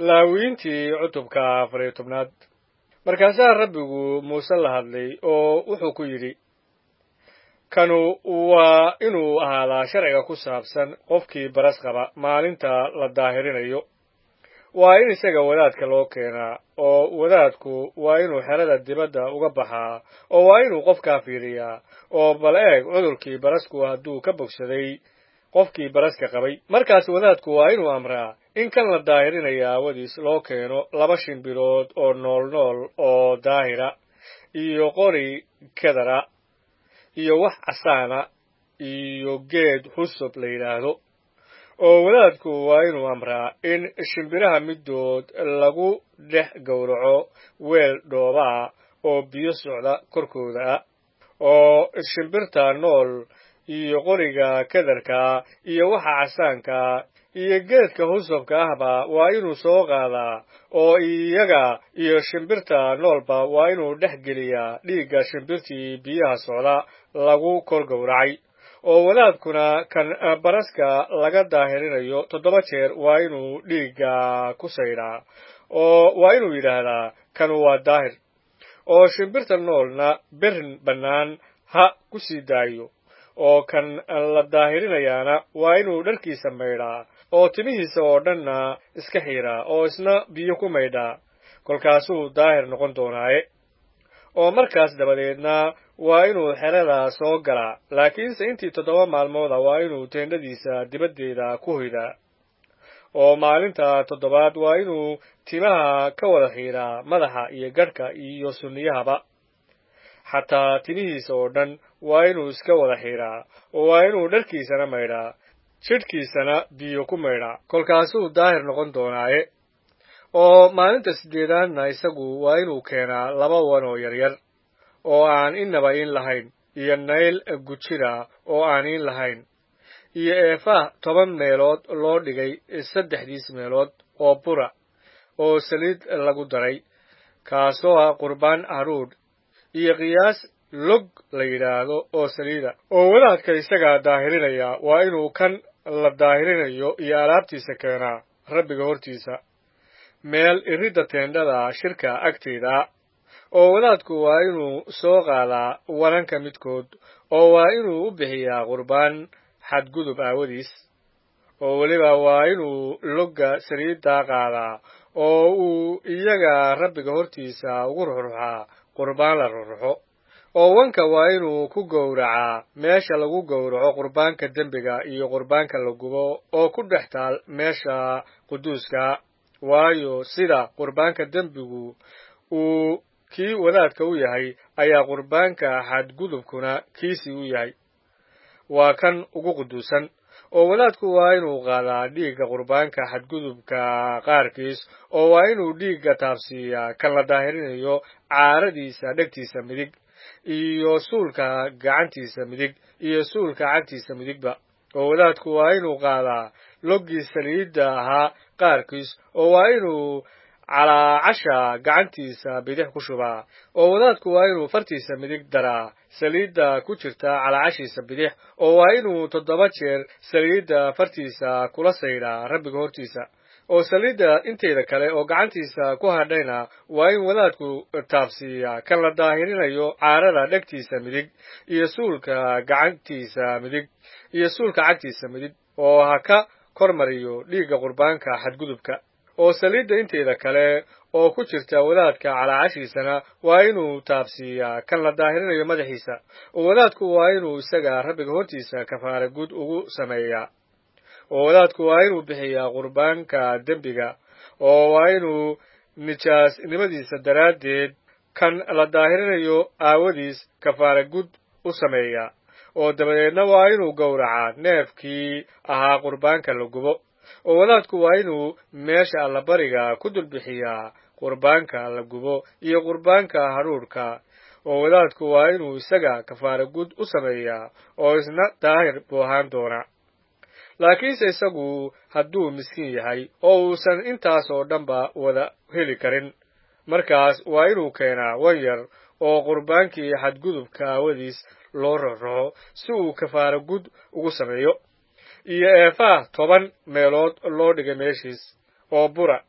laawiintii cutubka afar iyo tobnaad markaasaa rabbigu muuse la hadlay oo wuxuu ku yidhi kanu waa inuu ahaadaa sharciga ku saabsan qofkii baras qaba maalinta la daahirinayo waa in isaga wadaadka loo keenaa oo wadaadku waa inuu xerada dibadda uga baxaa oo waa inuu qofkaa fiiriyaa oo bal eeg cudurkii barasku hadduu ka bogsaday qofkii baraska qabay markaas wadaadku waa inuu amraa in kan la daahirinaya aawadiis loo keeno laba shimbirood oo nool nool oo daahira iyo qori kedara iyo wax casaana iyo geed xusub la yidhaahdo oo wadaadku waa inuu amraa in shimbiraha middood lagu dhex gowraco weel dhoobaa oo biyo socda korkooda ah oo shimbirta nool iyo qoriga kadarkaa iyo waxa casaankaa iyo geedka husubka ahba waa inuu soo qaadaa oo iyaga iyo shimbirta noolba waa inuu dhex geliyaa dhiigga shimbirtii biyaha socda lagu kor gowracay oo wadaadkuna kan baraska laga daahirinayo toddoba jeer waa inuu dhiigga ku saydhaa oo waa inuu yidhaahdaa kanu waa daahir oo shimbirta noolna berin bannaan ha ku sii daayo oo kan la daahirinayaana waa inuu dharkiisa maydhaa oo timihiisa oo dhanna iska xiidhaa oo isna biyo ku maydhaa kolkaasuu daahir noqon doonaaye oo markaas dabadeedna waa inuu xerada soo galaa laakiinse intii toddoba maalmooda waa inuu teendhadiisa dibaddeeda ku hoydaa oo maalinta toddobaad waa inuu timaha ka wada xiidhaa madaxa iyo gadhka iyo sunniyahaba xataa timihiisa oo dhan waa inuu iska wada xiidhaa oo waa inuu dharkiisana maydhaa jidhkiisana biyo ku maydhaa kolkaasuu daahir noqon doonaaye oo maalinta siddeedaadna isagu waa inuu keenaa laba wan oo yaryar oo aan innaba in lahayn iyo nayl gujira oo aan in lahayn iyo eefah toban meelood loo dhigay saddexdiis meelood oo bura oo saliid lagu daray kaasoo ah qurbaan haruudh iyo qiyaas log la yidhaahdo oo saliida oo wadaadka isagaa daahirinaya waa inuu kan la daahirinayo iyo alaabtiisa keenaa rabbiga hortiisa meel iridda teendhada shirka agteeda oo wadaadku waa inuu soo qaadaa wananka midkood oo waa inuu u bixiyaa qurbaan xadgudub aawadiis oo weliba waa inuu logga saliidda qaadaa oo uu iyaga rabbiga hortiisa ugu ruxruxaa qurbaan la ruxruxo oo wanka waa inuu ku gowracaa meesha lagu gowraco qurbaanka dembiga iyo qurbaanka la gubo oo ku dhex taal meesha quduuska waayo sida qurbaanka dembigu uu kii wadaadka u yahay ayaa qurbaanka xadgudubkuna kiisii u yahay waa kan ugu quduusan oo wadaadku waa inuu qaadaa dhiigga qurbaanka xadgudubka qaarkiis oo waa inuu dhiigga taabsiiyaa kan la daahirinayo caaradiisa dhegtiisa midig iyo suulka gacantiisa midig iyo suulka cagtiisa midigba oo wadaadku waa inuu qaadaa loggii saliidda ahaa qaarkiis oo waa inuu calaacasha gacantiisa bidix ku shubaa oo wadaadku waa inuu fartiisa midig daraa saliidda ku jirta calaacashiisa bidix oo waa inuu toddoba jeer saliidda fartiisa kula saydhaa rabbiga hortiisa oo saliidda inteeda kale oo gacantiisa ku hadhayna waa in wadaadku taabsiiyaa kan la daahirinayo caarada dhegtiisa midig iyo suulka gacantiisa midig iyo suulka cagtiisa midig oo ha ka kor mariyo dhiigga qurbaanka xadgudubka oo saliidda inteeda kale oo ku jirta wadaadka calaacashiisana waa inuu taabsiiyaa kan la daahirinayo madaxiisa oo wadaadku waa inuu isaga rabbiga hortiisa kafaara guud ugu sameeyaa oo wadaadku waa inuu bixiyaa qurbaanka dembiga oo waa inuu nijaasnimadiisa daraaddeed kan la daahirinayo aawadiis kafaara gud u sameeyaa oo dabadeedna waa inuu gowracaa neefkii ahaa qurbaanka la gubo oo wadaadku waa inuu meesha allabariga ku dulbixiyaa qurbaanka la gubo iyo qurbaanka hadhuudhka oo wadaadku waa inuu isaga kafaara gud u sameeyaa oo isna daahir buu ahaan doonaa laakiinse isagu hadduu miskiin yahay oo uusan intaas oo dhanba wada heli karin markaas waa inuu keenaa wan yar oo qurbaankii xadgudubka aawadiis loo rarraxo si uu kafaara gud ugu sameeyo iyo eefaa toban meelood loo dhigay meeshiis oo bura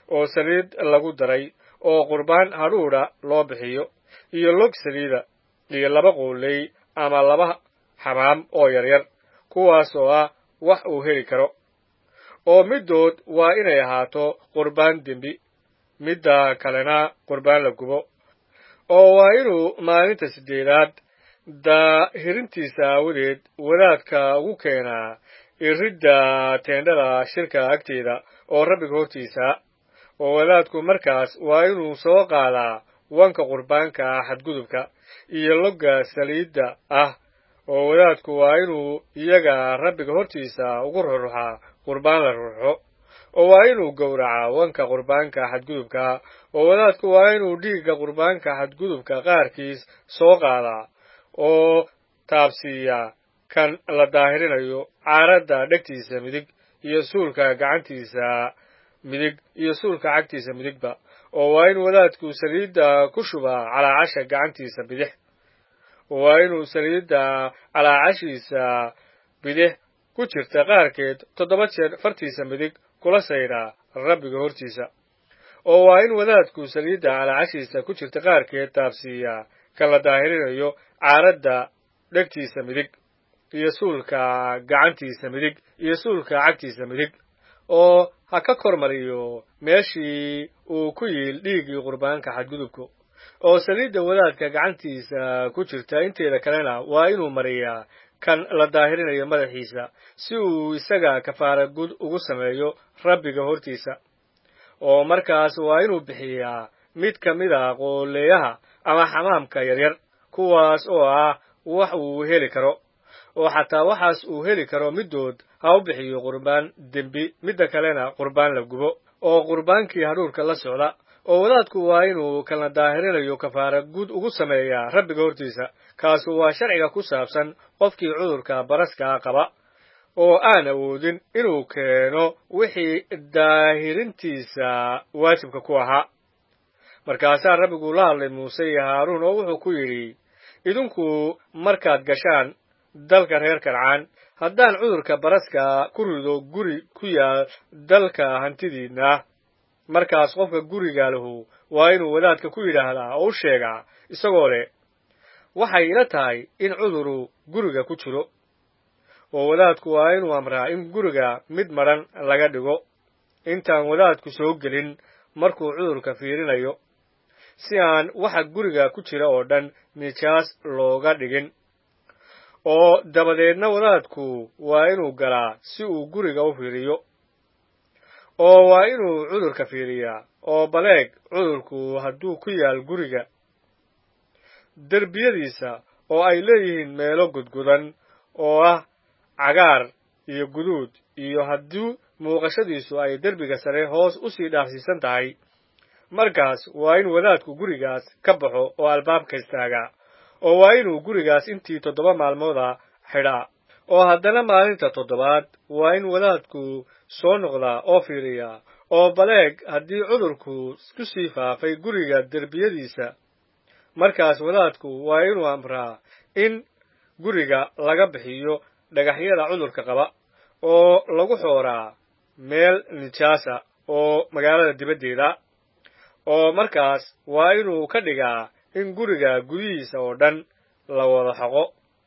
oo saliid lagu daray oo qurbaan hadhuudha loo bixiyo iyo log saliida iyo laba qooley ama laba xamaam oo yaryar kuwaas oo ah wax uu heli karo oo middood waa inay ahaato qurbaan dembi midda kalena qurbaan la gubo oo waa inuu maalinta siddeedaad daahirintiisa aawadeed wadaadka ugu keenaa iridda teendhada shirka agteeda oo rabbiga hortiisa oo wadaadku markaas waa inuu soo qaadaa wanka qurbaanka xadgudubka iyo logga saliidda ah oo wadaadku waa inuu iyaga rabbiga hortiisa ugu ruruxaa qurbaan la ruruxo oo waa inuu gowracaa wanka qurbaanka xadgudubka oo wadaadku waa inuu dhiigga qurbaanka xadgudubka qaarkiis soo qaadaa oo taabsiiyaa kan la daahirinayo caaradda dhegtiisa midig iyo suulka gacantiisa midig iyo suulka cagtiisa midigba oo waa in wadaadku saliidda ku shubaa calaacasha gacantiisa bidix waa inuu saliidda calaacashiisa bidix ku jirta qaarkeed toddoba jeer fartiisa midig kula sayraa rabbiga hortiisa oo waa in wadaadku saliidda calaacashiisa ku jirta qaarkeed taabsiiyaa kan la daahirinayo caaradda dhegtiisa midig iyo suulka gacantiisa midig iyo suulka cagtiisa midig oo ha ka kor mariyo meeshii uu ku yiil dhiiggii qurbaanka xadgudubku oo saliidda wadaadka gacantiisa ku jirta inteeda kalena waa inuu mariyaa kan la daahirinayo madaxiisa si uu isaga kafaara gud ugu sameeyo rabbiga hortiisa oo markaas waa inuu bixiyaa mid ka mid a qooleeyaha ama xamaamka yaryar kuwaas oo ah wax uu heli karo oo xataa waxaas uu heli karo middood ha u bixiyo qurbaan dembi midda kalena qurbaan la gubo oo qurbaankii hadhuurka la socda oo wadaadku waa inuu kalna daahirinayo kafaara guud ugu sameeyaa rabbiga hortiisa kaasu waa sharciga ku saabsan qofkii cudurka baraskaa qaba oo aan awoodin inuu keeno wixii daahirintiisa waajibka ku ahaa markaasaa rabbigu la hadlay muuse iyo haaruun oo wuxuu ku yidhi idinku markaad gashaan dalka reer kancaan haddaan cudurka baraska ku rido guri ku yaal dalka hantidiinna markaas qofka guriga lahu waa inuu wadaadka ku yidhaahdaa oo u sheegaa isagoo leh waxay ila tahay in cuduru guriga ku jiro oo wadaadku waa inuu amraa in guriga mid madhan laga dhigo intaan wadaadku soo gelin markuu cudurka fiirinayo si aan waxa guriga ku jira oo dhan nijaas looga dhigin oo dabadeedna wadaadku waa inuu galaa si uu guriga u fiiriyo oo waa inuu cudurka fiiriyaa oo baleeg cudurku hadduu ku yaal guriga derbiyadiisa oo ay leeyihiin meelo gudgudan oo ah cagaar iyo guduud iyo haddii muuqashadiisu ay derbiga sare hoos u sii dhaafsiisan tahay markaas waa in wadaadku gurigaas ka baxo oo albaabka istaagaa oo waa inuu gurigaas intii toddoba maalmooda xidhaa oo haddana maalinta toddobaad waa in wadaadku soo noqdaa oo fiiriyaa oo baleeg haddii cudurku ku sii faafay guriga derbiyadiisa markaas wadaadku waa inuu amraa in guriga laga bixiyo dhagaxyada cudurka qaba oo lagu xooraa meel nijaasa oo magaalada dibaddeeda oo markaas waa inuu ka dhigaa in guriga gudihiisa oo dhan la wada xoqo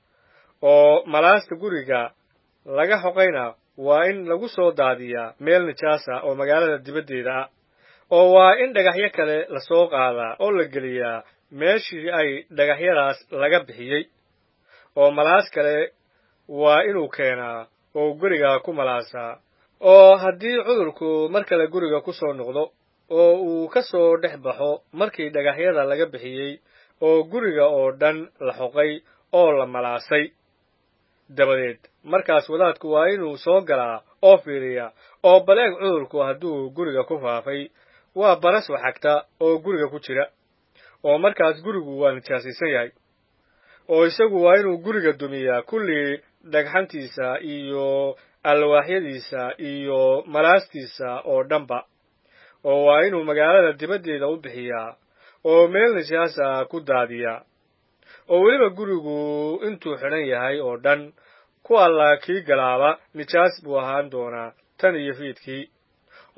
oo malaasta guriga laga xoqayna waa in lagu soo daadiyaa meel nijaasa oo magaalada dibaddeeda ah oo waa in dhagaxyo kale lasoo qaadaa oo la geliyaa meeshii ay dhagaxyadaas laga bixiyey oo malaas kale waa inuu keenaa oo guriga ku malaasaa oo haddii cudurku mar kale guriga ku soo noqdo oo uu ka soo dhex baxo markii dhagaxyada laga bixiyey oo guriga oo dhan la xoqay oo la malaasay dabadeed markaas wadaadku waa inuu soo galaa oo fiiriyaa oo baleeg cudurku hadduu guriga ku faafay waa baras waxagta oo guriga ku jira oo markaas gurigu waa nijaasaysan yahay oo isagu waa inuu guriga dumiyaa kullii dhagxantiisa iyo alwaaxyadiisa iyo malaastiisa oo dhanba oo waa inuu magaalada dibaddeeda u bixiyaa oo meel nijaasa ku daadiyaa oo weliba gurigu intuu xidhan yahay oo dhan ku alla kii galaaba nijaas buu ahaan doonaa tan iyo fiidkii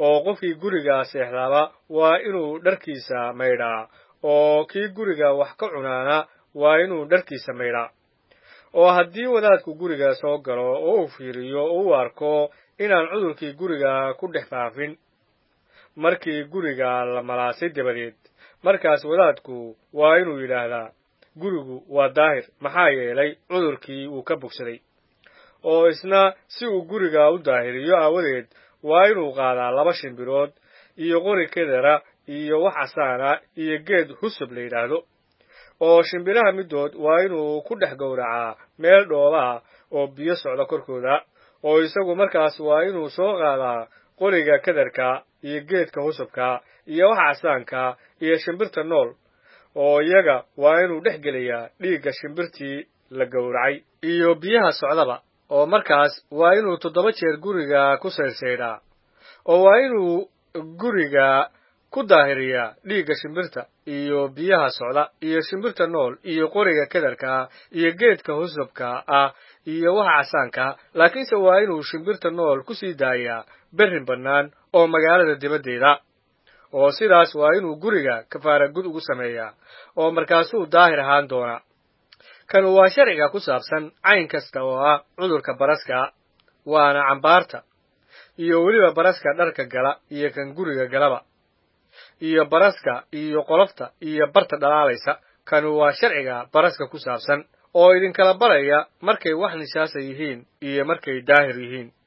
oo qofkii guriga seexdaaba waa inuu dharkiisa maydhaa oo kii guriga wax ka cunaana waa inuu dharkiisa maydhaa oo haddii wadaadku guriga soo galo oo uu fiiriyo oo u arko inaan cudurkii guriga ku dhex faafin markii guriga la malaasay dabadeed markaas wadaadku waa inuu yidhaahdaa gurigu waa daahir maxaa yeelay cudurkii uu ka bogsaday oo isna si uu guriga u daahiriyo aawadeed waa inuu qaadaa laba shimbirood iyo qori kedera iyo wax casaana iyo geed husub la yidhaahdo oo shimbiraha middood waa inuu ku dhex gowracaa meel dhoobaah oo biyo socda korkooda oo isagu markaas waa inuu soo qaadaa qoriga kederka iyo geedka husubka iyo waxa casaanka iyo shimbirta nool oo iyaga waa inuu dhex gelayaa dhiigga shimbirtii la gowracay iyo biyaha socdaba oo markaas waa inuu toddoba jeer guriga ku saydhsaydhaa oo waa inuu guriga ku daahiriyaa dhiigga shimbirta iyo biyaha socda iyo shimbirta nool iyo qoriga kederka iyo geedka husubka ah iyo waxa casaanka laakiinse waa inuu shimbirta nool ku sii daayaa berrin bannaan oo magaalada dibaddeeda oo sidaas waa inuu guriga kafaara gud ugu sameeyaa oo markaasuu daahir ahaan doonaa kanu waa sharciga ku saabsan cayn kasta oo ah cudurka baraska waana cambaarta iyo weliba baraska dharka gala iyo kan guriga galaba iyo baraska iyo qolofta iyo barta dhalaalaysa kanu waa sharciga baraska ku saabsan oo idinkala baraya markay wax nishaasa yihiin iyo markay daahir yihiin